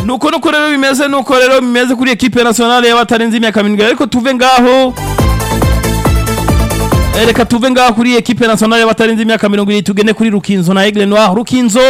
nuko nuko rero bimeze nuko rero bimeze kuri ekipe nationale y'abatarenze imyaka mirindwi ariko tuve ngaho Eh, reka tuve ngaho kuri ekipe nationale y'abatarenze imyaka mirongo irindwi tugende kuri rukinzo na aigle noir rukinzo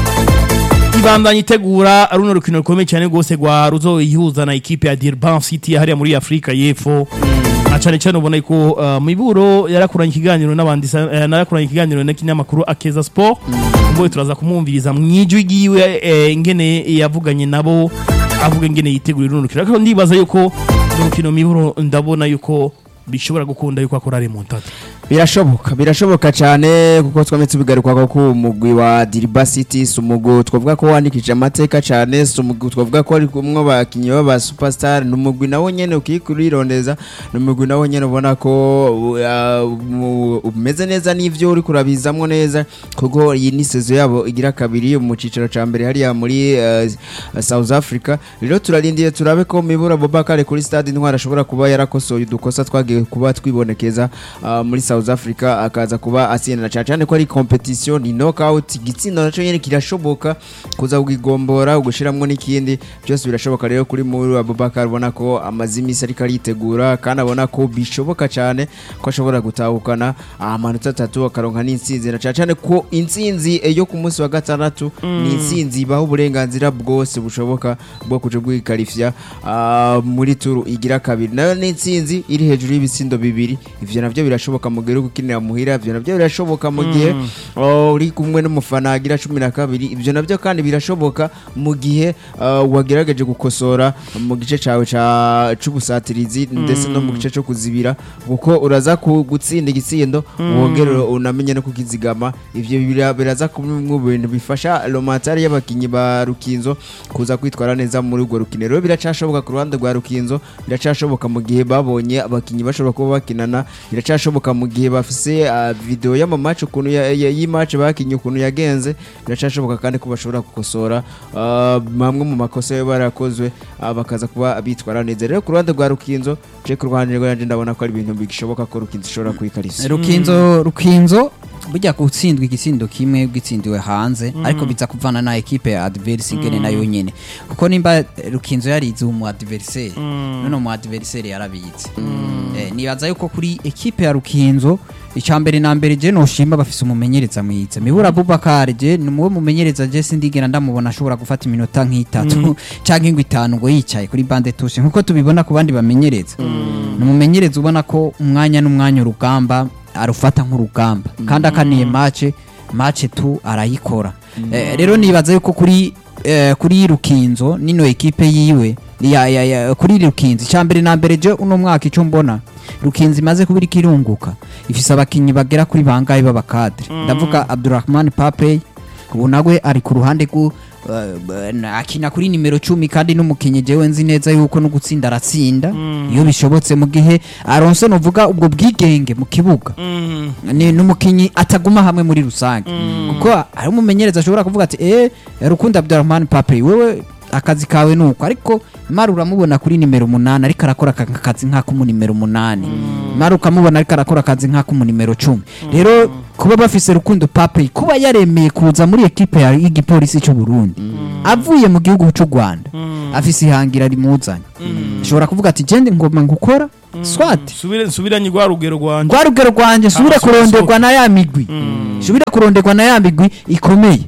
ibandanya itegura runo rukino rukomeye cyane rwose rwa ruzoyihuza na ekipe ya Durban City hariya muri Afrika y'Epfo na cyane cyane ubona ko uh, miburo yarakuranye ikiganiro n'abandi sa- eh, narakuranye ikiganiro na kinyamakuru Akeza Sport ngo turaza kumwumviriza mwijwi giwe eh, ingene yavuganye nabo avuga ingene yitegura runo rukino ariko ndibaza yuko runo rukino miburo ndabona yuko bishobora gukunda yuko akora remontada birashoboka birashoboka cyane kuko twame tubigaruka ko umugwi wa Diriba City si umugwi twavuga ko wandikije amateka cyane si umugwi twavuga ko ari kumwe abakinnyi b'aba superstar ni umugwi nawo nyene ukikurondeza ni umugwi nawo nyene ubona ko uh, mu- umeze neza n'ivyo uri kurabizamwo neza kuko iyi ni sezo yabo igira kabiri mu cicaro ca mbere hariya muri uh, South Africa rero turarindiye turabe ko Mibura Bobakare kuri stade Intwari ashobora kuba yarakosoye udukosa twagiye kuba twibonekeza uh, muri South Africa akaza kuba atsindana cyane cyane ko ari competition ni knockout igitsinda naco nyene kirashoboka kuza kugigombora ugushiramwo n'ikindi byose birashoboka rero kuri muri Abubakar ubona ko amazi imisi ariko aritegura kandi abona ko bishoboka cyane ko ashobora gutahukana amanota atatu akaronka n'intsinzi na cyane cyane ko intsinzi eh, yo ku munsi wa gatandatu ni intsinzi ibaho uburenganzira bwose bushoboka bwo kuja bwikarifya ah, muri turu igira kabiri nayo ni intsinzi iri hejuru y'ibitsindo bibiri ivyo navyo birashoboka mu gihe uri gukinira muhira ivyo navyo birashoboka mu gihe oh, uri kumwe n'umufana agira cumi na kabiri ivyo navyo kandi birashoboka mu gihe ah, wagerageje gukosora mu gice cawe ca c'ubusatirizi ndetse no mu gice co kuzibira kuko uraza ku- gutsinda igitsindo wongere unamenye no kukizigama ivyo bira- biraza kuba mu bintu bifasha romatari y'abakinyi ba rukinzo kuza kwitwara neza muri urwo rukino rero biracashoboka ku ruhande rwa rukinzo biracashoboka mu gihe babonye abakinyi bashobora kuba bakinana biracashoboka mu gihe bafise ah, video y'amamaci ukuntu ya- ya- y'imaci bakinye ukuntu yagenze biracashoboka kandi ko bashobora gukosora ah, mamwe mu makosa yo barakozwe ah, bakaza kuba bitwara neza rero ku ruhande rwa rukinzo je ku ruhande rwanje ndabona ko ari ibintu bigishoboka ko rukinzo ishobora kwikarisa rukinzo rukinzo burya gutsindwa igitsindo kimwe gitsindiwe hanze ariko biza kuvana na ekipe ya adverse ingene nayo nyene kuko nimba rukinzo yarize umu adversaire none umu adversaire yarabize Eh, nibaza yuko kuri ekipe ya rukinzo icambere na mbere je noshima bafise umumenyereza mwiza mibura Abubakar je ni muwe mumenyereza je sindigera ndamubona ashobora gufata iminota nk'itatu canke ngo itanu ngo yicaye kuri bande touche nkuko tubibona ku bandi bamenyereza ni umumenyereza ubona ko umwanya n'umwanya urugamba arufata nk'urugamba kandi akaniye mace mace tu arayikora Eh, rero nibaza yuko kuri eh, kuri rukinzo nino ekipe yiwe ya, ya, ya, kuri rukinzo icambere na mbere je uno mwaka ico mbona rukinzo imaze kubira ikirunguka ifise abakinyi bagera kuri bangahe b'abakadre ndavuga Abdurrahman Papey ubu nawe ari ku ruhande rw'u uh, akina kuri nimero cumi kandi n'umukinyi jewe nzi neza yuko no gutsinda aratsinda iyo bishobotse mu gihe aronse novuga ubwo bwigenge mu kibuga ni n'umukinyi ataguma hamwe muri rusange kuko hari umumenyereza ashobora kuvuga ati eh Rukundo Abdurrahman Pape wewe akazi kawe nuko ariko mara uramubona kuri nimero umunani ariko arakora aka- akazi nk'ako nimero umunani mara ukamubona ariko arakora akazi nk'ako nimero cumi rero kuba bafise Rukundo Pape kuba yaremeye kuza muri ekipe ya- y'igipolisi cy'u Burundi avuye mu gihugu cy'u Rwanda afise ihangira rimuzanye ashobora kuvuga ati gende ngoma ngukora swat subire nsubiranye rwa rugero rwanje rwa rugero rwanje nsubire Ah, kuronderwa na ya migwi nsubire kuronderwa na ya migwi ikomeye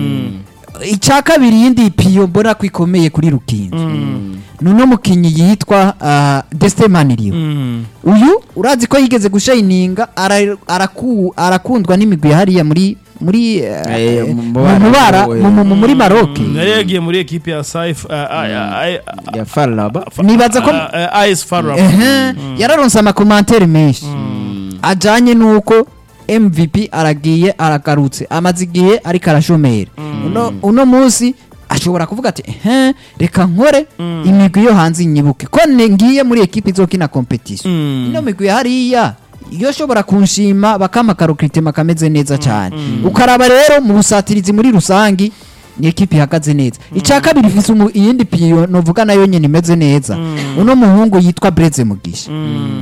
icya kabiri yindi piyo mbona ko ikomeye kuri rukinzo ni uno mukinnyi yitwa uh, Destemaniriyo uyu urazi ko yigeze gushayininga ara- araku- arakundwa n'imigwi hariya muri muri eh, Eh, mu- mu mu- mubara mu- mu- mu- muri Maroc yari yagiye muri ekipe ya saif ya Farlaba Nibaza ko- as farab Ehe, yararonse amakomantere menshi ajanye nuko mvp aragiye aragarutse amaze igihe ariko arashomera uno, uno munsi ashobora kuvuga ati ehe reka nkore imigwi yo hanze inyibuke ko ne- ngiye muri ekipi izokina competition ino migwi hariya iyo shobora kunshima bakama karokritema kameze neza cyane ukaraba rero mu busatirizi muri rusangi ni ekipi ihagaze neza icya kabiri ifise umu- iyindi piyo novuga nayo nyene imeze neza uno muhungu yitwa Breze Mugisha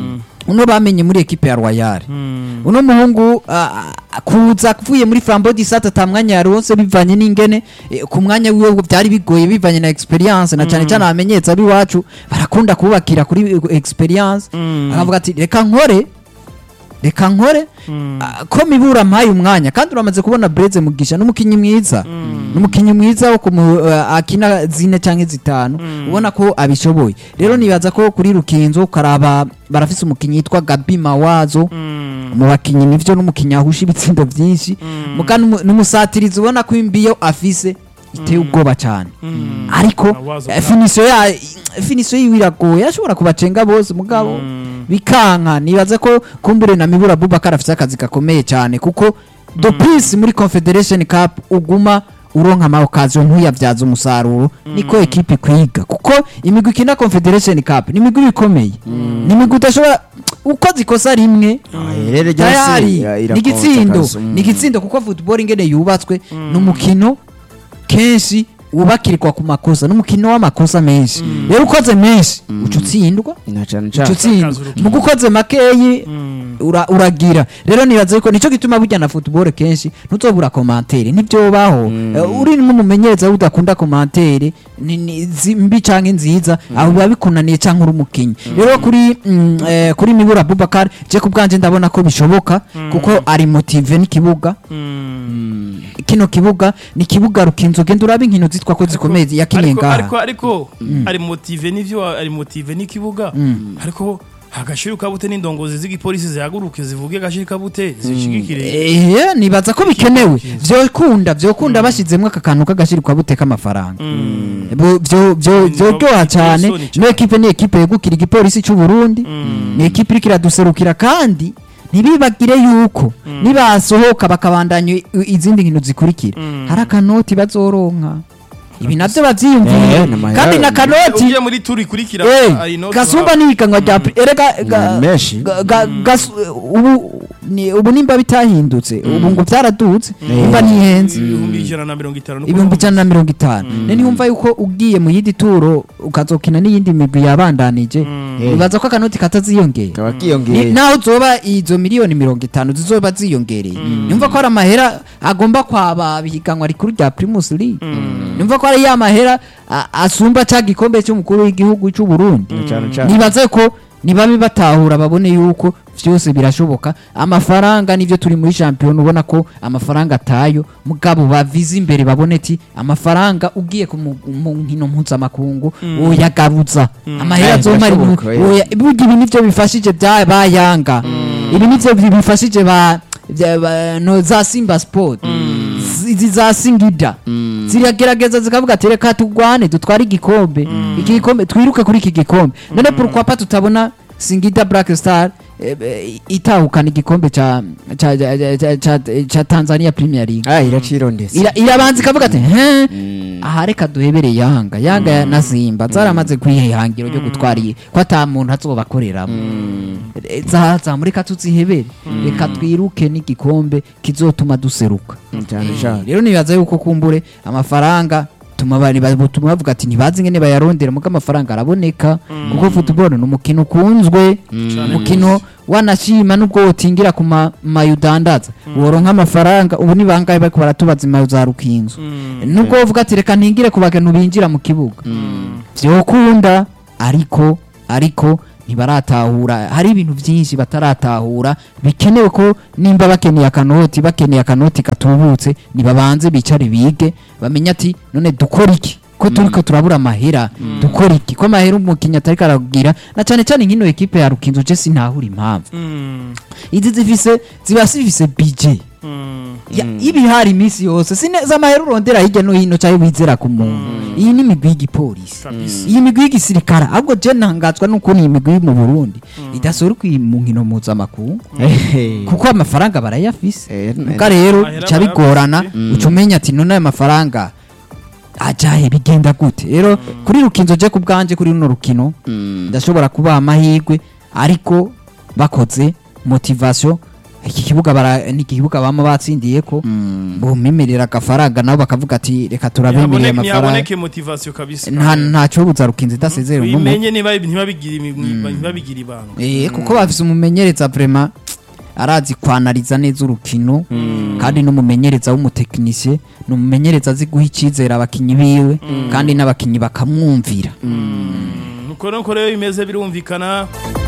uno bamenye muri ekipe ya royale uno muhungu ah, ah, kuza avuye muri flambo disate ata mwanya yaronse bivanye n'ingene eh, ku mwanya wiwe byari bigoye bivanye na experience na cyane cyane abamenyetsa b'iwacu barakunda kubakira kuri eh, experience akavuga ati reka nkore reka nkore ah, ko mibura mpaye umwanya kandi uramaze kubona Breze Mugisha n'umukinyi mwiza n'umukinyi mwiza wo kumu uh, akina zine canke zitanu ubona ko abishoboye rero nibaza ko kuri Rukinzo ukaraba barafise umukinyi yitwa Gabi Mawazo mu bakinyi nivyo n'umukinyi ahusha ibitsindo vyinshi muka n'umu- n'umusatirizi ubona ko imbiyo afise iteye ubwoba cyane ariko Mawazo eh, finisiyo ya finisiyo yiwe iragoye ashobora kubacenga bose mugabo bikanka nibaza ko kumbure na mibura Abubakar afite akazi gakomeye cyane kuko the peace muri confederation cup uguma uronka ama occasion ntuyavyaza umusaruro niko ekipe kwiga kuko imigwi ikina confederation cup ni imigwi ikomeye ni imigwi udashobora ukoze ikosa rimwe rero tayari ryose ni igitsindo ni igitsindo kuko football ingene yubatswe ni umukino kenshi wubakirwa ku makosa n'umukino w'amakosa menshi rero ukoze menshi uca utsindwa na cyane uca cyane utsindwa Akazi urukino. muga ukoze makeyi ura- uragira rero nibaza yuko nicyo gituma burya na football kenshi ntuzobura komantere ntibyobaho Eh, uri nk'umumenyereza udakunda komantere ni- ni zi- mbi canke nziza aho biba bikunaniye canke uri umukinyi rero kuri mm, eh, kuri mibura Abubakar je ku bwanje ndabona ko bishoboka kuko ari motive n'ikibuga kino kibuga ni kibuga rukinzo genda urabe inkino zitwa ko zikomeye yakinye ariko ngaha ariko ariko ari motive n'ivyo ari motive n'ikibuga ariko agashira kabute n'indongozi z'igipolisi zihaguruke zivuge agashira kabute zishigikire Eh, nibaza ko bikenewe vyokunda vyokunda bashizemwo aka kantu k'agashirikwa bute k'amafaranga Bu- vyo- vyo- vyoryoha cyane Isoni cane. no ekipe ni ekipe yegukira igipolisi c'u Burundi ni ekipe iriko iraduserukira kandi ntibibagire yuko nibasohoka bakabandanya i- izindi nkino zikurikira hari akanoti bazoronka ibi navyo bavyiyumviye Eh, n'amahera- kandi na kanoti ugiye muri turi kurikira Eh, ari no gasumba n'ihiganwa rya pri- erega ga- Ni menshi. ga- ga- gas- ubu ni- ubu nimba bitahindutse ubu ngo byaradutse nimba ntihenze ibihumbi ijana na mirongo itanu no ibihumbi kuvuga. ijana na mirongo itanu none ntiwumva yuko ugiye mu yindi turo ukazokina n'iyindi migwi yabandanije bibaza ko akanoti kataziyongera kaba Ni- kiyongeye naho zoba izo miliyoni mirongo itanu zizoba ziyongereye nyumva ko hari amahera agomba kwaba ihiganwa rikuru rya primus league nyumva ko hari ya mahera a- asumba ca gikombe cy'umukuru w'igihugu cy'u Burundi cyane cyane nibaze ko nibabe batahura babone yuko vyose birashoboka amafaranga nivyo turi muri champion ubona ko amafaranga atayo mugabo bavize imbere babone ati amafaranga ugiye ku mu mu nkino mpuzamakungu uyagaruza amahera Eh, azomara birashoboka, ibintu- oya, burya ibi nivyo bifashije bya bayanga ibi nivyo bi- bifashije ba bya- ba- no za simba sport izi za singida ziragerageza zikavuga ati reka tugwane dutware igikombe iki gikombe twiruke kuri iki gikombe none pourquoi pas tutabona singida black star eh, eh, itahukana igikombe ca ca- ca- ca- ca- ca tanzania premier league ah iracirondetse Ira- irabanza ikavuga ati he aha reka duhebere yanga yanga na simba zaramaze kwihangiro ryo gutwara iyi ko ata muntu azobakoreramo Eh, za zamureka tuzihebere reka twiruke n'igikombe kizotuma duseruka cyane Eh, cyane rero nibaza yuko kumbure amafaranga tuma bari batuma bavuga ati ntibazi ingene bayarondera muko amafaranga araboneka kuko football ni umukino ukunzwe umukino wanashima nubwo wotingira ku ma- mayo udandaza woronka amafaranga ubu ni bangahe bariko baratubaza imayo za rukinzo nubwo wovuga ati reka ntingire ku bantu binjira mu kibuga vyokunda ariko ariko ntibaratahura hari ibintu byinshi bataratahura bikenewe ko nimba bakeneye akanoti bakeneye akanoti katubutse nibabanze bicare bige bamenye ati none dukora iki ko turiko turabura amahera dukora iki ko amahera umukinnyi atariko aragira na cyane cyane nk'ino ekipe ya rukinzo je sinahura impamvu Mm, izi zifise ziba zifise bije mm, Ya- ibihari iminsi yose sineza amahera urondera hirya no hino cyangwa wizera ku muntu iyi ni imigwi y'igipolisi kabisa. iyi migwi y'igisirikare ahubwo je ntangazwa n'ukuntu iyi migwi mu burundi idasohoka mu nkino mpuzamakungu kuko amafaranga barayafise Eh, muga rero Amahera bica bigorana barayafise. uca umenya ati none aya mafaranga ajahe bigenda gute rero kuri rukinzo je ku bwanje kuri runo rukino ndashobora kubaha amahirwe ariko bakoze motivation iki kibuga bara- ni ikibuga bama batsindiye ko bumimirira agafaranga nabo bakavuga ati reka turabemerera Ntihaboneke- amafaranga ntihaboneke motivation kabisa nta ntacyo buza rukinze idasezera uno mu- bimenye niba ntibabigire ntibabigire ibanga Eh, kuko bafise umumenyereza vrema arazi kwanariza neza urukino kandi n'umumenyereza w'umutekinisiye ni umumenyereza azi guha icyizere abakinyi biwe kandi n'abakinyi bakamwumvira nuko nuko rero bimeze birumvikana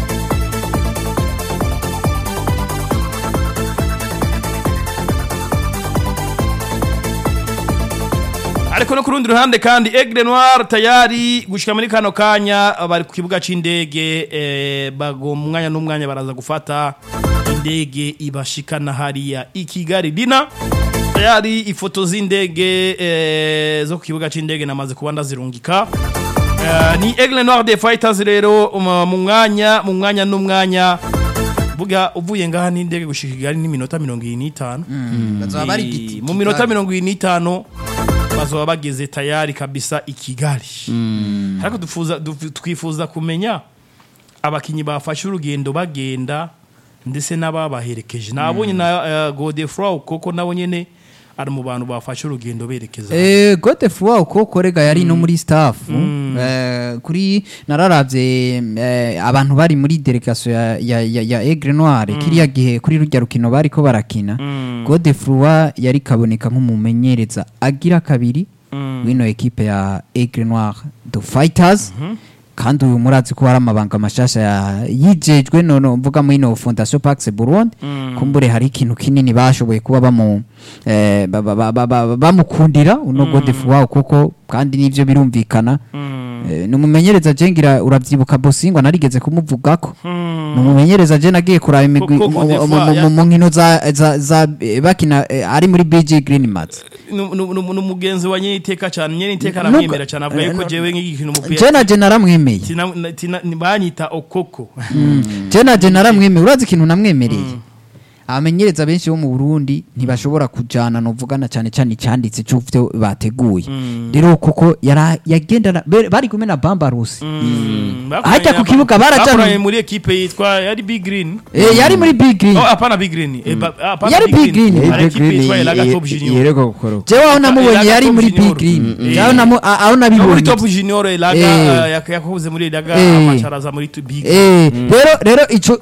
ariko no ku rundi ruhande kandi Aigle Noir tayari gushika muri kano kanya bari ku kibuga c'indege eh, bago mu mwanya n'umwanya baraza gufata indege ibashikana hariya i Kigali dina tayari ifoto z'indege eh, zo ku kibuga c'indege namaze kuba ndazirungika Eh, ni Aigle Noir des Fighters rero um, mu mwanya mu mwanya n'umwanya buga uvuye ngaha n'indege gushika i Kigali ni minota 25 bazaba bari Eh, giti- mu minota mirongo irindwi n'itanu bazoba bageze tayari kabisa i kigali ariko dufuza- duf- twifuza kumenya abakinnyi bafashe urugendo bagenda ndetse n'ababaherekeje nabonye na uh, godefroy koko nabo nyene ari mu bantu bafashe urugendo berekeza Eh, Godefroy uko korega yari no muri staff eh, kuri nararavye eh, abantu bari muri delegation ya ya, ya, ya Aigle Noir kiriya gihe kuri rujya rukino bariko barakina Godefroy yari kaboneka nk'umumenyereza agira kabiri wino equipe ya Aigle Noir the Fighters kandi uyu murazi ko hari amabanga mashasha ya- yijejwe none mvuga muri no Fondation Pax Burundi kumbure hari ikintu kinini bashoboye kuba bamu eh, ba- ba- ba- ba- ba- bamukundira uno Godefroy kuko kandi nivyo birumvikana Eh, ni umumenyereza jengira uravyibuka Bosingwa narigeze kumuvugako ni umumenyereza je nagiye kuraba imigwi Koko mu- mu- Godefroy mu- ya- mu- mu nkino za za- za eh, bakina eh, ari muri BG Green Mats Nu- nu- nu- ni umugenzi wa nyeniteka cyane nyeniteka Nuko- aramwemera cyane avuga yuko eh, jewe nk'igikina je umupira naje naramwemeye tina- tina- banyita okoko je naje naramwemeye urazi ikintu namwemereye abamenyereza benshi bo mu Burundi ntibashobora kujana no vugana cyane cyane cyanditse cy'uvyo bateguye rero kuko yara- yagendana be- bari kumwe na Bambarusi Hajya ku kibuga barajana- bakoranye muri ekipe yitwa yari big green eh, yari muri Big Green Oh, hapana Big Green. Eh, ba- hapana Yari Big Green. Hari ekipe yitwa Elaga Top Junior. yereka gukora jewe aho namubonye Elaga yari Top muri Junior. Big Green Mm. jewe namu- a- aho No, muri nabibonye Top Junior Elaga Eh. eh, yak- yakoze muri Elaga Eh. amacharaza muri tu- Big. Eh, rero rero ico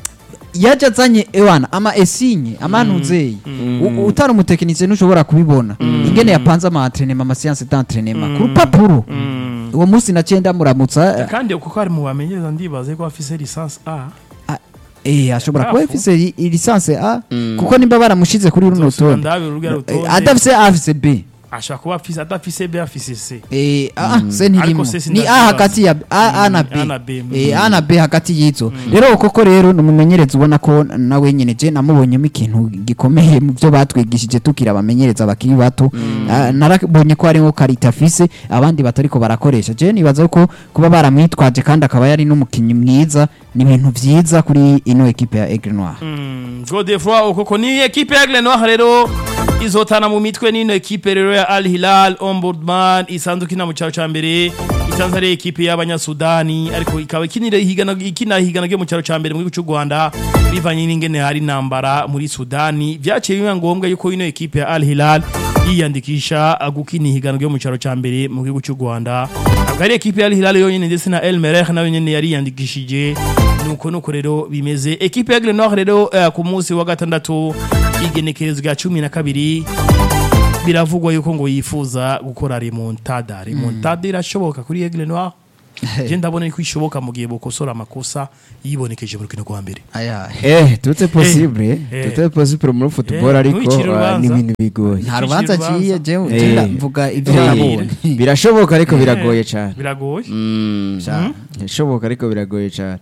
yaje azanye ewana ama esinye amantuzeyi utari umutekinisiye ntushobora kubibona ingene yapanze ama entraînement ama séance d'entraînement ku rupapuro uwo munsi naciye ndamuramutsa Kandi kuko ari mu bamenyereza ndibaze ko afise licence A. ah, eh ashobora kuba Bravo. afise i- i- licence A kuko nimba baramushize kuri runo Zosubira rutonde ndabe urugero Eh, rutonde. adafise A afise B ashobora kuba afise adafise B afise C. Eh, ah, se ntirimo Ariko se ni sindakibaza. A hagati ya A, A na A na B B, Eh, A na B hagati y'izo rero koko rero ni umumenyereza ubona ko nawe nyene je namubonyemo ikintu gikomeye mu byo batwigishije tukira abamenyereza bakiri bato Ah, narabonye ko hariho karita afise abandi batariko barakoresha je nibaza ko kuba baramwitwaje kandi akaba yari n'umukinyi mwiza ni ibintu vyiza kuri ino ekipe ya Aigle Noir Mm, Godefroy ukoko ni ekipe ya Aigle Noir rero izotana mu mitwe n'ino ekipe rero ya Al Hilal Ombudsman isanzwe ikina mu cyaro ca mbere isanzwe ari ekipe y'abanyasudani ariko ikaba ikinira higana ikina higana ryo mu cyaro ca mbere mu gihugu cy'u Rwanda bivanye n'ingene hari intambara muri Sudani byaciye biba ngombwa yuko ino ekipe ya Al Hilal yiyandikisha gukina higana ryo mu cyaro ca mbere mu gihugu cy'u Rwanda akaba ari ekipe ya Al Hilal yonyine ndetse na El Merreikh nayo nyene yari yiyandikishije nuko nuko rero bimeze ekipe ya Aigle Noir rero eh, ku munsi wa gatandatu igenekerezo rya cumi na kabiri biravugwa yuko ngo yifuza gukora remontada remontada irashoboka kuri Aigle Noir je ndabona ko ishoboka mu gihe bokosora amakosa yibonekeje mu rukino rwa mbere aya eh tutse possible eh. tutse possible muri football Eh, ariko ntuwicire ah, ni urubanza. ibintu bigoye nta rubanza urubanza. ciye jewe Eh. je ndavuga ivyo Eh, nabonye birashoboka ariko biragoye cyane biragoye Mm, Cyane. birashoboka ariko biragoye cyane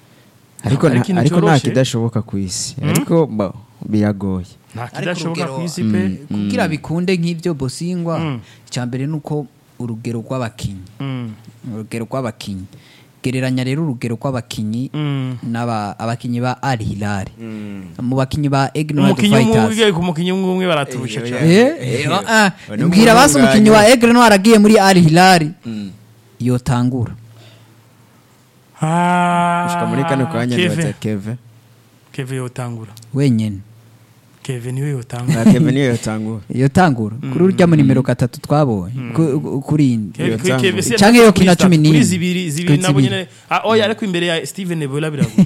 ariko Ari nta- ikintu ariko nta cyoroshe. kidashoboka ku isi ariko ba- biragoye nta Ariko kidashoboka urugero, ku isi pe kugira bikunde nk'ibyo bosingwa Mm. icyambere ni uko urugero rw'abakinnyi Mm, urugero rw'abakinnyi gereranya rero urugero rw'abakinnyi mm. n'aba abakinnyi ba Al Hilal mu bakinnyi ba Aigle umukinnyi umwe Fighters ugiye ku mukinnyi umwe umwe baraturusha Eh, cyane Eh, eh, ah, Uno mbwira basi muhungu umukinnyi wa wanyu. Aigle Noir agiye muri Al Hilal yotangura Ah, gushika muri kano kanya Kevin. nibaza keve keve yotangura wenyene keve niwe yotangura na Kevin niyo yatangura iyo tangura kuri urya mu nimero gatatu twabonye ku- ku- kuri indi Keve- Yotangura. Keve si Canke yari yo kuri kina start, cumi kuri n'imwe. zibiri zibiri Kuri nabo zibiri. nyene ah, oya ariko imbere ya Steven Ebola biragoye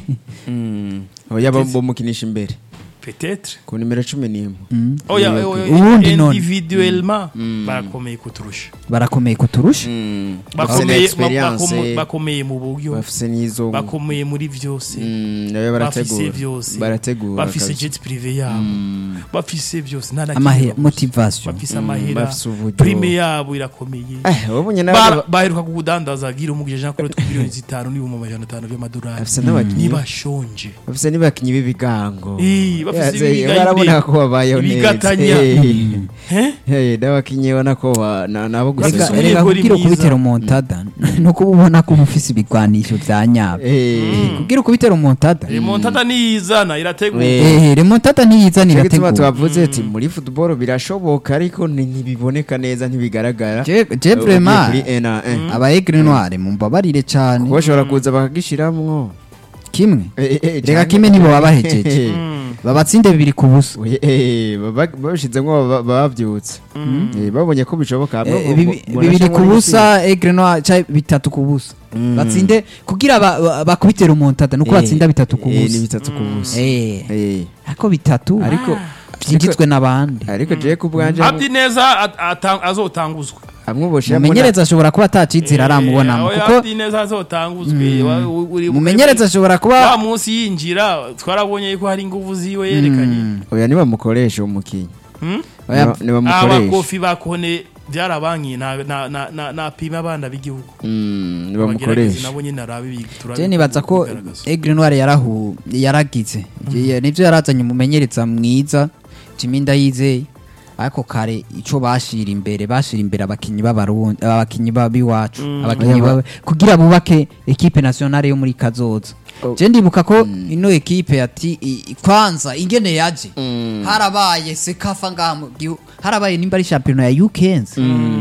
oya bamukinisha imbere peut-être ku nimero cumi n'imwe oya Yego. oya, Uwundi none. individuellement barakomeye kuturusha barakomeye kuturusha Mm. bafise bakomeye na ba- experience bakomo- bakomeye mu buryo bafise n'izo bakomeye muri vyose Mm, nawe bafise barategura vyose barategura bafise kabisa. jet privé yabo bafise vyose nta na amahera kimwe babuze. motivation bafise Mm, amahera bafise uburyo. prime yabo irakomeye eh wabonye Ba- nawe baheruka kukudandaza gira umugije Jean Claude ku miliyoni zitanu n'ibihumbi amajana atanu vy'amadolari bafise n'abakinyi nibashonje bafise n'ibakinyi b'ibigango Eh, bafise Yaze- ibiga barabona nyine. ko babayeho neza Ibigatanya. Eh, Eh? eh, n'abakinyi ubona ko ba- na- nabo Bafise reka gusesura umunye- reka goli kubwira mwiza. ukubitera umuntada no kuba ubona ko uba ufise ibigwanisho vya nyabo Eh, kubwira ukubitera umuntada remontada niyizana irategura Eh. eh remontada ntiyizanira Cyo gituma tegura twavuze ati muri football birashoboka ariko ni- ntibiboneka neza ntibigaragara je je Ugiye vraiment kuri N a un. aba aigle noire mumbabarire cyane kuko bashobora kuza bakagishiramwo kimwe Eh, eh, eh, reka canke- kimwe nibo babahejeje Mm. babatsinde bibiri ku busa Oye, eh, baba- babishizemwo baba- bavyutse Eh, babonye ko bishoboka hamwe Eh, mu- bibi- mu- mu- bibiri ku muri busa aigle noire cyangwa bitatu ku busa Mm. batsinde kugira ba- ba- bakubitire umuntada nuko Eh, batsinda bitatu ku eh, ni busa bitatu ku busa eh Eh, ariko bitatu ariko byinjitswe n'abandi ariko je ku bwanje abdi neza at- ata- azotanguzwe hamwe boshira mumenyereza ashobora kuba atacitsira aramubonamo Eh, oya, kuko abdi neza azotanguzwe Wa- u- uri- mumenyereza ashobora wa kuba munsi yinjira twarabonye yuko hari inguvu ziwe yerekanye oya nibamukoresha umukinyi Hmm? Oya, Niba- nibamukoresha abakofi bakone byarabanki na- na- na- na- napima abana b'igihugu Mm, Abageragezi nibamukoresha nabo nyine arabe bi- turabe je nibaza ko bigaragaza. aigle noire yarahu yaragize Je- nivyo yarazanye umumenyereza mwiza Jimmy Ndayizeye ariko kare ico bashira imbere bashira imbere abakinyi b'abarundi abakinyi b'iwacu abakinyi Oya, ba- kugira bubake equipe nationale yo muri kazoza Oh. je ndibuka ko ino equipe ati i- i- kwanza ingene yaje Mm. harabaye sekafa ngaha mu gihu harabaye nimba ari championnat ya UKenz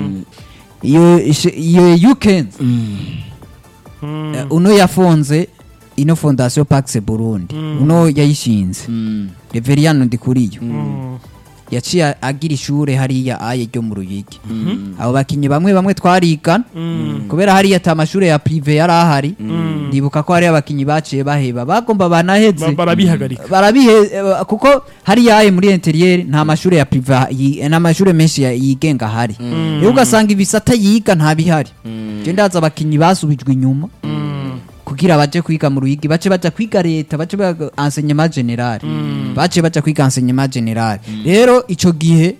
iyo ishe- iyo UKenz Mm. Eh, uno yafonze ino fondation Pax Burundi uno yayishinze Mm. Reveriyano Ndikuriyo Mm. yaciye agira ishure hariya aye ryo mu Ruyigi abo bakinyi bamwe bamwe twarigana Mm. kubera hariya ata amashure ya prive yari ahari ndibuka ko hari abakinyi baciye baheba bagomba banaheze Ba- barabihagarika barabihe eh, kuko hariya aye muri interieur nta mashure ya prive yi- n'amashure menshi ya- yigenga ahari rero ugasanga ibisata yiga nta bihari je ndaza abakinyi basubijwe inyuma Mm. kugira baje kwiga mu ruyigi bace baja kwiga leta bace baga enseignement general bace baja kwiga enseignement general rero ico gihe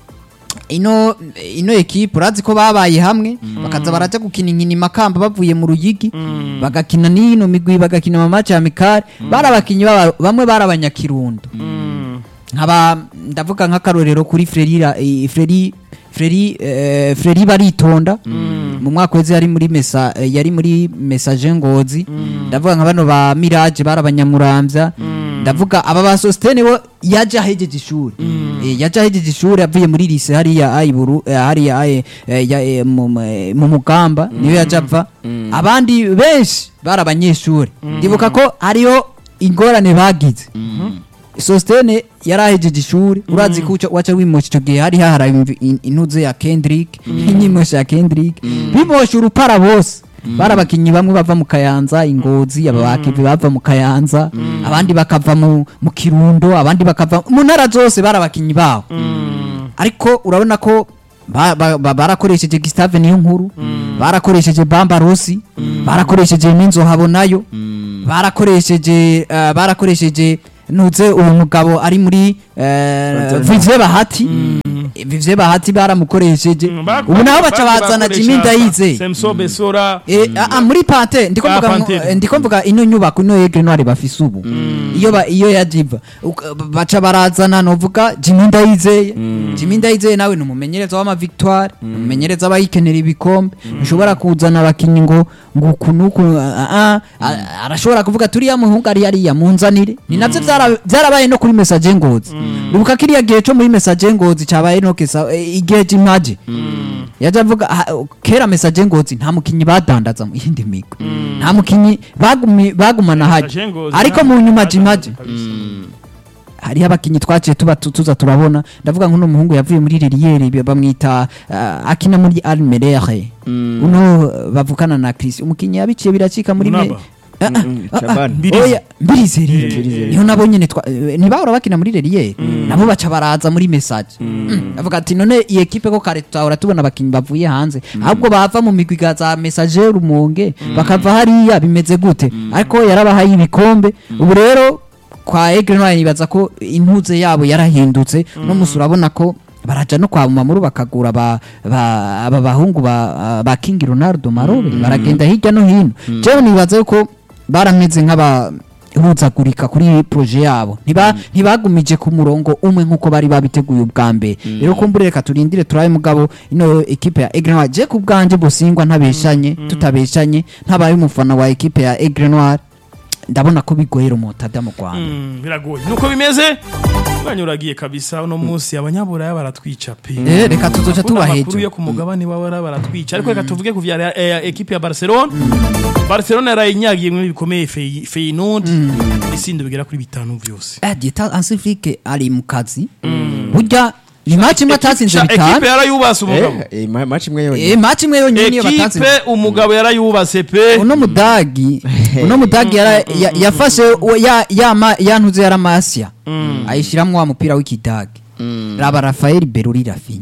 ino ino equipe urazi ko babaye hamwe bakaza baraja gukina inkino makamba bavuye mu ruyigi bagakina n'ino migwi bagakina mu match amikare bari abakinyi baba- bamwe bari abanyakirundo Mm. nkaba ndavuga nk'akarorero kuri Frerira eh, Freri Freri eh, Freri baritonda mu mwaka weze yari muri mesa eh, yari muri message ngozi ndavuga nka bano ba Mirage barabanyamuramvya ndavuga aba ba Sostene bo yaje ahejeje ishuri eh, yaje ahejeje ishuri avuye muri lycée hariya ayiburu eh, hariya aye eh, ya- eh, mu mu- mu mugamba niyo yaje ava abandi benshi bari abanyeshuri ndibuka ko hariyo ingorane bagize sositene yari ahejeje ishuri urazi ko uca- waca wimosha icyo gihe hari hahara imvi- in- intuze ya kendrick inyimosha ya kendrick bimosha urupara bose bari abakinnyi bamwe bava mu kayanza ingozi aba bakivi bava mu kayanza abandi bakava mu mu kirundo abandi bakava mu ntara zose bari abakinnyi baho ariko urabona ko ba- ba- ba- barakoresheje Gustave niyo nkuru barakoresheje Bamba Rossi barakoresheje n'inzohabo nayo barakoresheje eh, barakoresheje nuze uwo mugabo ari muri eh, Vivye Bahati Vivye Bahati baramukoresheje ubu naho baca bazana Jimmy Ndayizeye Semso Besora Eh, ah, ah, muri pante ndiko Ah, mvuga ngo- Panthère. eh, ndiko mvuga ino nyubako ino Aigle Noire bafise ubu iyo ba iyo yajiva Uka- baca barazana novuga Jimmy Ndayizeye Jimmy Ndayizeye nawe ni umumenyereza w'ama victoire umumenyereza abayikenera ibikombe ushobora kuzana abakinyi ngo ngo kunuku arashobora kuvuga turiya muhungu ari yariya munzanire ni navyo vyara- vyarabaye no kuri message ngozi Uribuka kiriya gihe cyo muri message ngozi cabaye no ok sawa eh, igihe jimaje yaje avuga ah, kera message ngozi nta mukinyi badandaza mu yindi migwi nta mukinyi bagumi- bagumana haje Message Ngozi ariko nta- mu nyuma nta- jimaje kabisa. hariho abakinyi twaciye tuba tu- tuza turabona ndavuga nk'uno muhungu yavuye muri Liliere bamwita uh, akina muri Almerere uno uh, bavukana na Chris umukinyi yabiciye biracika muri me Munaba. Ah, ah, Mm, ah, ah, Chabani. Mbirizi. oya, Mbirizi rero. Mbirizi. niho nabo nyene twa- eh, ntibahora bakina muri Liliere nabo baca baraza muri message Mm. avuga ati none iyi ekipe ko kare tutahora tubona abakinyi bavuye hanze ahubwo bava mu migwi ga za messager rumonge bakava hariya bimeze gute ariko yarabahaye ibikombe ubu rero kwa Aigle Noir nibaza ko intuze yabo yarahindutse no musi urabona ko baraja no kwa mamuru bakagura ba, ba, aba bahungu ba, ba King Ronaldo Marobe baragenda hirya no hino jewe nibaza yuko barameze nk'aba huzagurika kuri proje yabo ntiba ntibagumije ku murongo umwe nkuko bari babiteguye ubwa mbere rero kumbure reka turindire turabe mugabo ino ekipe ya Aigle Noir je ku bwanje busingwa ntabeshanye tutabeshanye ntabaye umufana wa ekipe ya Aigle Noir ndabona ko bigoye remontada mu Rwanda Mm, biragoye nuko bimeze umwanya uragiye kabisa uno munsi abanyaburaya baratwica pe Eh, reka tuzoca Kubona tuba amakuru hejuru yo ku mugabane w'abara baratwica ariko reka tuvuge ku vya eh, ekipe ya Barcelona Barcelona yarayinyagiye muri bikomeye Fey- Feyenoord isindo bigera kuri bitanu vyose Eh, Dieta Ansifrike ari mu kazi burya ni match imwe atatsinze Sha- bitanu ekipe yarayubase umugabo Eh, eh, ma- match imwe yonyine eh match imwe yonyine niyo ekipe batatsinze umugabo yarayubase pe uno mudagi uno mudagi yara- ya- yafashe uwo ya ya ma- ya ntuze yara Masia ayishiramwo wa mupira w'ikidagi raba Rafael Beruri Rafinha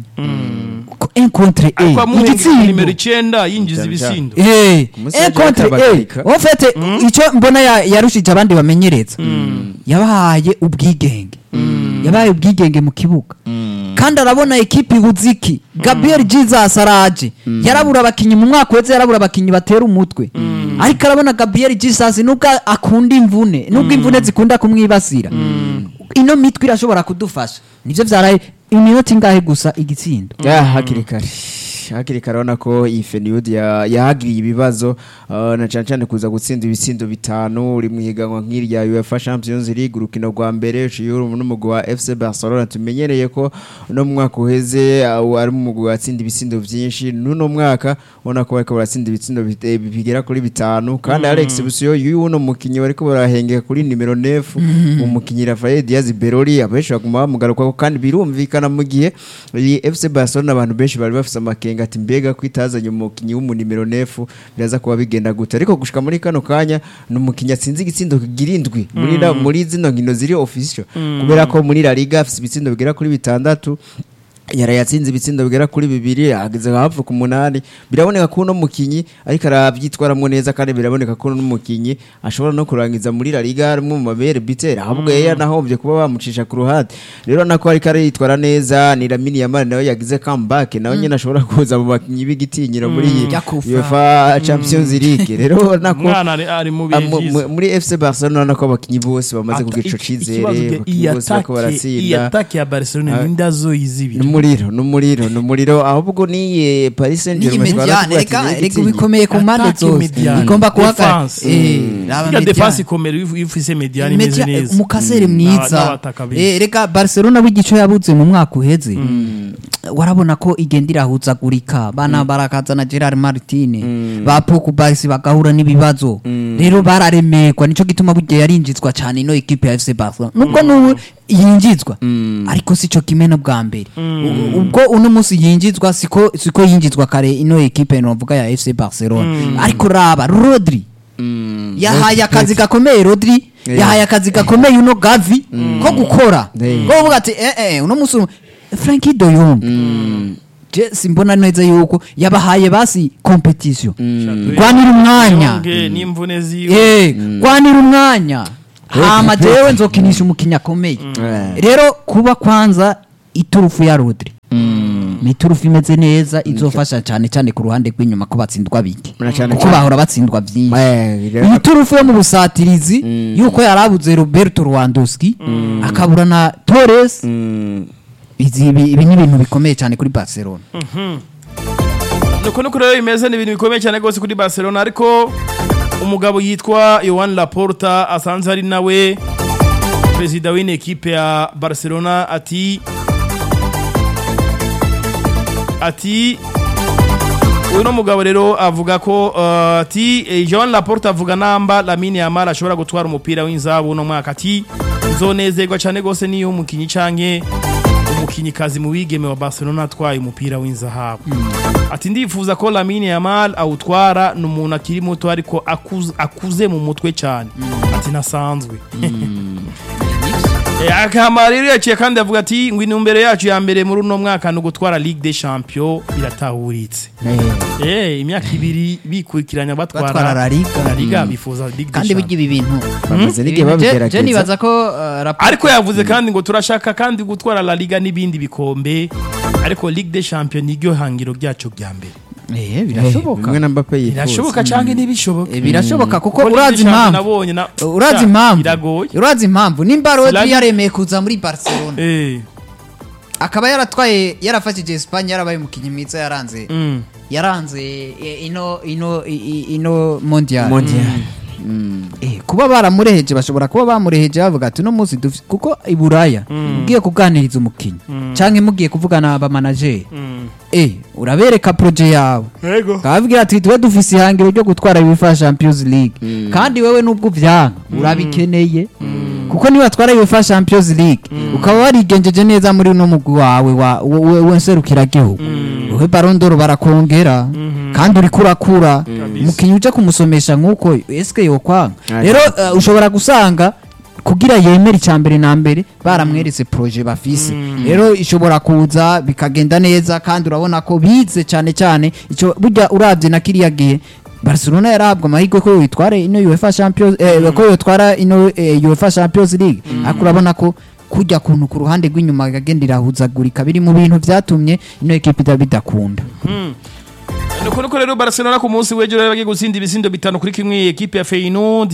Ko- un contre ariko un amuhengeka igitsindo nimero icenda yinjiza Cyane cyane. ibisindo Eh, Umusaza un contre un yatabagarika. en fait icyo mbona ya- yarushije abandi bamenyereza yabahaye ubwigenge yabaye ubwigenge mu kibuga kandi arabona ekipi buziki Gabriel Jesus araje yarabura abakinyi mu mwaka wese yarabura abakinyi batera umutwe ariko arabona Gabriel Jesus nubwo akunda imvune nubwo imvune zikunda kumwibasira ino mitwe irashobora kudufasha nivyo vyaraye iminota ingahe gusa igitsindo ya hakiri kare hakiri kare urabona ko iyi feniyudi yahagiriye ibibazo uh, na cyane cyane kuza gutsinda ibitsindo bitanu uri mu higanwa nk'irya UEFA Champions League urukino rwa mbere uciye n'umugwi wa FC Barcelona tumenyereye ko no mu mwaka uheze uh, ari umugwi watsinda ibitsindo byinshi n'uno mwaka ubona ko bariko baratsinda ibitsindo bite- bigera kuri bitanu kandi Alex Busio y'uno mukinyi bariko barahengeka kuri nimero 9 umukinyi Rafael Diaz Berori abenshi baguma bamugarukako kandi birumvikana mu gihe iyi FC Barcelona abantu benshi bari bafise amakenga ati mbega kwitazanye umukinyi w'umunimero nefu biraza kuba bigenda gute ariko gushika muri kano kanya ni umukinyi atsinze igitsindo kigira indwi muri la- muri zino nkino ziri official kubera ko muri La Liga afise ibitsindo bigera kuri bitandatu yaraye atsinze ibitsindo bigera kuri bibiri ageze hafi ku munani biraboneka ko uno mukinyi ariko arabyitwaramwo neza kandi biraboneka ko uno mukinyi ashobora no kurangiza muri La Liga ari umwe mu mabere bitera ahubwo yari yanahombye kuba bamucisha ku ruhande rero nako ariko aritwara neza ni Lamine Yamal nawe yagize comeback nawe nyine ashobora kuza mu bakinyi b'igitinyiro muri iyi Yakufa. UEFA Champions League rero nako umwana ari- ari mu bihe Ah, mu- vyiza mu- muri FC Barcelona nako abakinyi bose bamaze Ata- kugira ico iki- cizere ikibazo ge- abakinyi iyi bose bariko atake iyi baratsinda atake ya Barcelona Ah. ninde azoyizibira numuriro numuriro numuriro ahubwo ni Paris ni Saint-Germain mediane reka reka bikomeye ku mpande Attaque zose mediane. igomba guhagarara Defense. Eh, raba Burya mediane. defense ikomera iyo iyo ufise mediane imeze Media- neza umukasere Mm. mwiza N'abataka beza. Eh, reka barcelona w'igico yabuze mu mwaka uheze warabona ko igenda irahuzagurika bana barakazana gerard martine ba pokubasi bagahura n'ibibazo rero bararemerwa nico gituma burya yarinjizwa cyane ino ekipe ya fc barcelona nubwo n'ubu yinjizwa ariko sico kimwe no bwa mbere U- ubwo uno munsi yinjizwa siko siko yinjizwa kare ino ekipe novuga ya fc barcelona ariko raba rodri yahaye akazi gakomeye rodri Yeah. yahaye akazi gakomeye uno gavi ko gukora Yeah. ko kuvuga ati eh eh uno musi franki doyong je simbona neza yuko yabahaye basi competition rwanira umwanya Yonge n'imvune ziwe eh rwanira umwanya hama jewe nzokinisha umukinya akomeye Eh. rero kuba kwanza iturufu ya rodri ni iturufu imeze neza izofasha cyane cyane ku ruhande rw'inyuma ko batsindwa bike Na cyane kuko cyane. bahora batsindwa byinshi Eh, rero- iyi turufu yo mu busatirizi yuko yarabuze roberto rwandoski akabura na torres Mm. izi ibi ibi ni ibintu bikomeye cyane kuri barcelona nuko nuko rero bimeze ni ibintu bikomeye cyane rwose kuri Barcelona ariko umugabo yitwa Yohan Laporta asanzwe ari nawe perezida w'ine ekipe ya Barcelona ati ati uyu no mugabo rero avuga ko uh, ati eh, Joan Laporte avuga namba Lamine Yamal ashobora gutwara umupira w'inzabu no mwaka ati nzonezerwa cyane gose niyo umukinyi canke umukinyikazi mu wigeme wa Barcelona atwaye umupira w'inzahabu ati ndifuza ko Lamine Yamal awutwara ni umuntu akiri muto ariko akuze, akuze mu mutwe cyane ati nasanzwe Eh, akama rero yaciye kandi avuga ati ngo intumbero yacu ya mbere muri uno mwaka ni ugutwara Ligue des Champions biratahuritse eh imyaka ibiri bikurikiranya Batwara batwara La Liga. La Liga bifuza Ligue des kandi burya Champions ibi bintu bamaze n'igihe Je- je babigerageza nibaza ko uh, raporo ariko yavuze kandi ngo turashaka kandi gutwara La Liga n'ibindi bikombe ariko Ligue des Champions niryo hangiro ryacu rya mbere eh Eh, birashoboka bimwe na Mbappe yifuza birashoboka canke ntibishoboka Eh, birashoboka kuko Ligue des urazi Champions impamvu nabonye na urazi Sha, impamvu biragoye urazi impamvu nimba Silani- Rodri yaremeye kuza muri Barcelona eh akaba yaratwaye yarafashije Espagne yarabaye umukinnyi mwiza yaranze mm. yaranze eh, ino ino i- i- ino mondial Mondial. Eh, kuba baramureheje bashobora kuba bamureheje bavuga ati uno munsi dufite kuko i Buraya ugiye kuganiriza umukinnyi canke mugiye kuvugana abamanageri Mm. eh urabereka proje yawe Yego kababwira ati twe dufise ihangiro ryo gutwara UEFA Champions League kandi wewe nubwo uvyanga urabikeneye kuko niba twara UEFA Champions League ukaba warigenjeje neza muri uno mugwi wawe wa we- we nserukira gihugu wowe Ballon d'Or barakongera kandi uriko urakura umukinnyi uje kumusomesha nk'uko eske yokwanga Ah, rero uh, ushobora gusanga kugira yemere icya mbere na mbere baramweretse proje bafise rero ishobora kuza bikagenda neza kandi urabona ko bize cyane cyane icyo burya urabye na kiriya gihe Barcelona yarahabwa amahirwe ko yitware ino UEFA Champions eh, ko yitwara ino eh, UEFA Champions League ariko urabona ko kujya kuntu ku ruhande rw'inyuma gagenda irahuzagurika biri mu bintu byatumye ino ekipe ida- bidakunda nuko nuko rero Barcelona ku munsi w'ejo rero bagiye gutsinda ibisindo bitanu kuri kimwe ekipe ya Feyenoord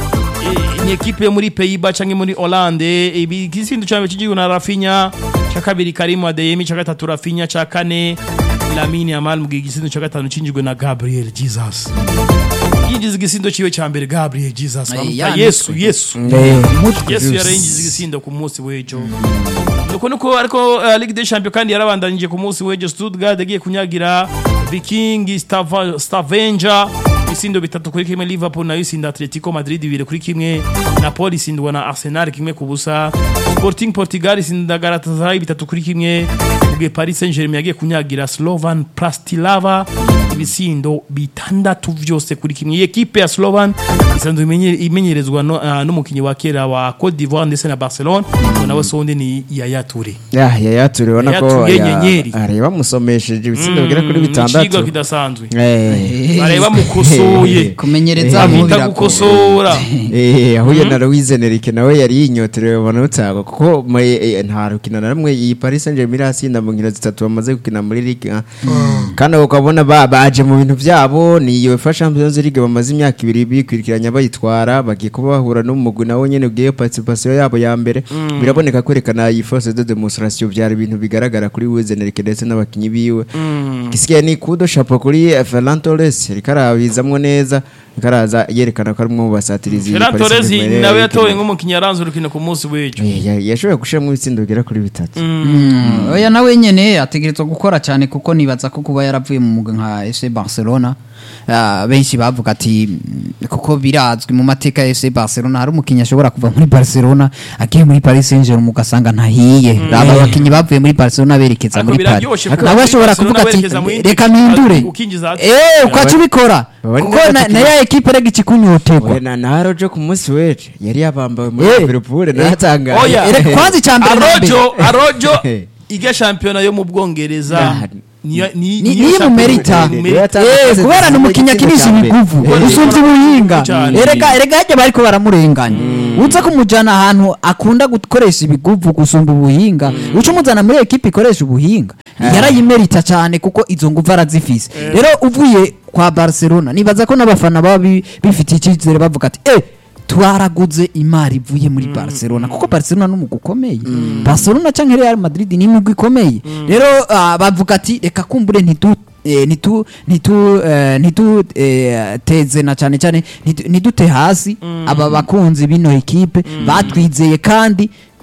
Eh, ni ekipe yo muri Pays-Bas canke muri Hollande ibi igisindo cya mbere kigiye na Rafinha cya kabiri Karim Adeyemi cya gatatu Rafinha cya kane Lamine Yamal mu gihe igisindo cya gatanu cinjijwe na Gabriel Jesus yinjiza igisindo ciwe cya mbere Gabriel Jesus Ay, bamuta yanditswe. Yesu Yesu Umutwe. Yesu yarayinjiza igisindo ku munsi w'ejo nuko nuko ariko uh, Ligue des Champions kandi yarabandanije ku munsi w'ejo Stuttgart yagiye kunyagira Viking Stava- Stavanger ibisindo bitatu kuri kimwe Liverpool nayo isinda Atletico Madrid bibiri kuri kimwe Napoli isindwa na Arsenal kimwe ku busa Sporting Portugal isinda Galatasaray bitatu kuri kimwe mu gihe Paris Saint-Germain yagiye kunyagira Slovan Bratislava ibisindo bitandatu vyose kuri kimwe iyi ekipe ya Slovan isanzwe imenye- imenyerezwa no- ah, n'umukinyi wa kera wa Cote d'Ivoire ndetse na Barcelona ngo nawe sonde ni Yaya Toure ya yaya turibona ko Yaya ya- Nyenyeri. areba musomesheje ibitsindo bigera kuri Mm, icigwa bitandatu kidasanzwe Eh. bareba mukosoye kumenyereza Eh, mu bita birago. gukosora Eh, ahuye na Louise Enrique nawe yari yinyoterewe ubona utago kuko mu- eh, nta rukino na rumwe iyi Paris Saint-Germain irasinda mu nkino zitatu bamaze gukina muri Ligue 1 kandi ukabona ba- baje mu bintu byabo ni UEFA Champions League bamaze imyaka ibiri bikurikiranya bayitwara bagiye kuba bahura n'umugwi nawe nyene ugiye participation yabo ya mbere biraboneka kwerekana iyi force de demonstration byari ibintu bigaragara kuri Louise Enrique ndetse n'abakinyi biwe gisigaye ni kudo chapeau kuri eh, Ferran Torres ariko arabizamwo neza ariko araza yerekana ko ari umwe mu basatirizi Ferran Paris Torres Saint-Germain nawe yarayikina. yatowe nk'umukinyi yaranze urukino ku munsi w'ejo Eh, ya- yashoboye gushiramo ibitsindo bigera kuri bitatu Mm, oya nawe nyene ategerezwa gukora cyane kuko nibaza ko kuba yaravuye mu mugwi nka FC Barcelona ah, benshi bavuga ati mm, kuko birazwi mu mateka ya FC Barcelona hari umukinnyi ashobora kuva muri Barcelona agiye muri Paris Saint-Germain ugasanga ntahiye aba bakinnyi bavuye muri Barcelona berekeza Ariko muri Paris biraryoshe kuva nawe muri ashobora Barcelona kuvuga ati berekeza mu yindi reka equipe, mpindure ukinjiza ati- eh ukaca ubikora Baba ni kuko na n'abakinnyi- na ya ekipe rega ikikunyotegwa Oya, na na Rojo ku munsi w'ejo yari yabambawe muri Eh. Liverpool natangaye Oya. Erega kwanza icya mbere na mbere. arojo arojo iga shampiyona yo mu bwongereza Nah. niyo- ni- ni niyo niyo shampiyona mumerita mu Niyo merita. yata- Eh, kubera ni umukinnyi akinisha ibiguvu Eh. usumvye ubuhinga Cyane. erega erega hajya bariko baramurenganya uza kumujana ahantu akunda gukoresha ibiguvu gusumba ubuhinga uca umuzana muri ekipe ikoresha ubuhinga yarayimerita cyane kuko izo nguvu arazifise rero uvuye kwa barcelona nibaza ko n'abafana baba bi- bifitiye icyizere bavuga ati eh twaraguze imari ivuye muri barcelona kuko barcelona ni umugwi ukomeye barcelona cyangwa real madrid ni imigwi ikomeye rero ah, bavuga ati reka kumbure ntidu eh, nitu nitu eh, nitu eh, teze na cyane cyane nitu- nidute hasi aba bakunzi bino ekipe batwizeye kandi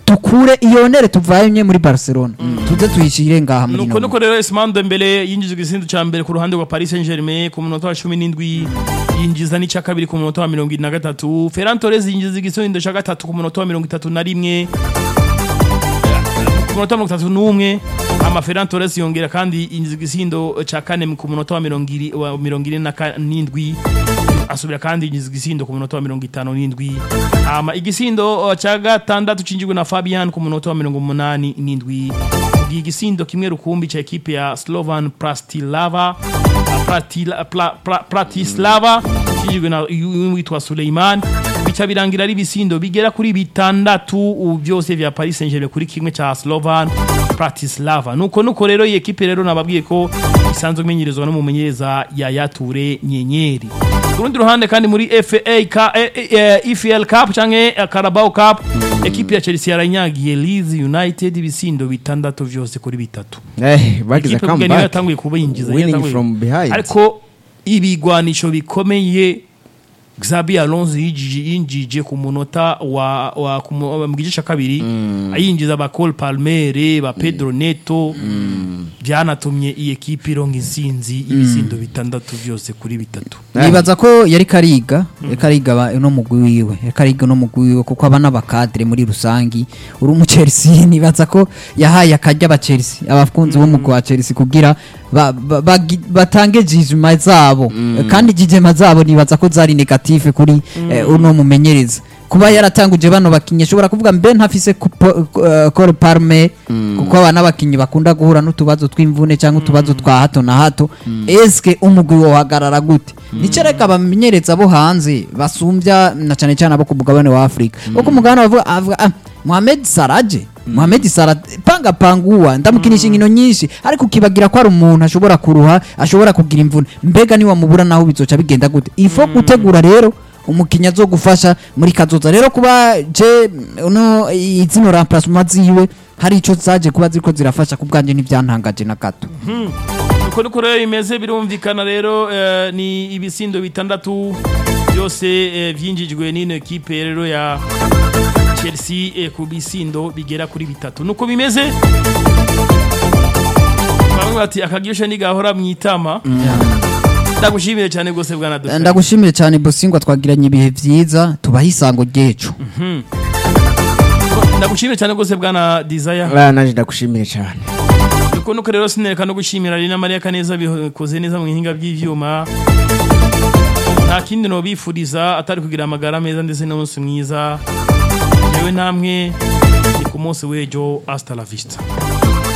tukure iyo nere tuvanye muri barcelona tuze tuyishire ngaha muri nuko ino nuko rero Ousmane Dembele yinjije igisindo ca mbere ku ruhande rwa Paris Saint-Germain ku munota wa 17 yinjiza n'icya kabiri ku munota wa 23 Ferran Torres yinjiza igisindo ca gatatu ku munota wa 31 ku munota wa 31 ama Ferran Torres yongera kandi yinjiza igisindo ca kane ku munota wa 20 wa 27 asubira kandi yinjiza igisindo ku munota wa 57 ama igisindo uh, ca gatandatu cinjijwe na Fabian ku munota wa 87 Mugihe igisindo kimwe rukumbi ca ekipe ya Slovan Prastislava Pratila- Pla- Pra- Pratislava cinjijwe na yu- witwa Suleiman bica birangira ari ibisindo bigera kuri bitandatu ubu byose vya Paris Saint-Germain kuri kimwe ca Slovan Pratislava nuko nuko rero iyi ekipe rero nababwiye ko isanzwe imenyerezwa n'umumenyereza Yaya Toure Nyenyeri ku rundi ruhande kandi muri FA Ka- eh, eh, eh, EFL Cup canke eh, Carabao Cup ekipe ya Chelsea yaranyagiye Leeds United ibisindo bitandatu vyose kuri bitatu Eh, bagize ikipe ubwo niyo comeback yatanguye kubinjiza winning yatanguye- from behind ariko ibigwanisho bikomeye Xabi Alonso yinjije yinjije ku munota wa, wa ku mu mu gice ca kabiri ayinjiza ba Cole Palmer ba Pedro Neto byanatumye iyi ekipe ironka insinzi ibisindo bitandatu vyose kuri bitatu nibaza ko yari kariga yari kariga aba- uno mugwi wiwe yari kariga uno mugwi wiwe kuko aba n'abakadire muri rusangi uri umu Chelsea nibaza ko yahaye akarya aba Chelsea abakunzi b'umugwi wa Chelsea kugira ba- ba- bagi- batange jijima zabo kandi jijima zabo nibaza ko zari negative kuri eh, uno mumenyereza kuba yaratanguje bano bakinyi ashobora kuvuga mbe ntafise Cole Palmer kuko aba n'abakinyi bakunda guhura n'utubazo tw'imvune cyangwa utubazo twa hato na hato eske umugwi wohagarara gute nico reka abamenyereza bo hanze basumbya na cyane cyane abo ku mugabane wa Afrika kuko umugabane bavuga avuga ah, Mohamed Saraje Mohamed Salah panga panguwa ndamukinisha inkino nyinshi ariko ukibagira ko ari umuntu ashobora kuruha ashobora kugira imvune mbega niwa mubura naho bizoca bigenda gute ifo gutegura rero umukinya zo gufasha muri kazoza rero kuba je uno izino remplacement ziwe hari ico zaje kuba ziriko zirafasha kubwanje ntivyantangaje na gato uko niko rero bimeze birumvikana rero eh, ni ibisindo bitandatu byose eh, vyinjijwe n'ino ekipe rero ya Chelsea eh, ku bisindo bigera kuri bitatu nuko bimeze bamwe bati akagisha nigahora mwitama ndagushimire cyane gose bwana Dr. ndagushimire cyane bosingwa twagiranye ibihe vyiza tubaha isango ryecu ndagushimire cyane gose bwana Desire Ah, naje ndagushimiye cyane uko nuko rero sinereka no gushimira Rina Maria Kaneza bikoze neza mu bihinga by'ivyuma nta kindi no bifuriza atari kugira amagara meza ndetse n'umunsi mwiza yewe namwe ni ku munsi w'ejo hasta la vista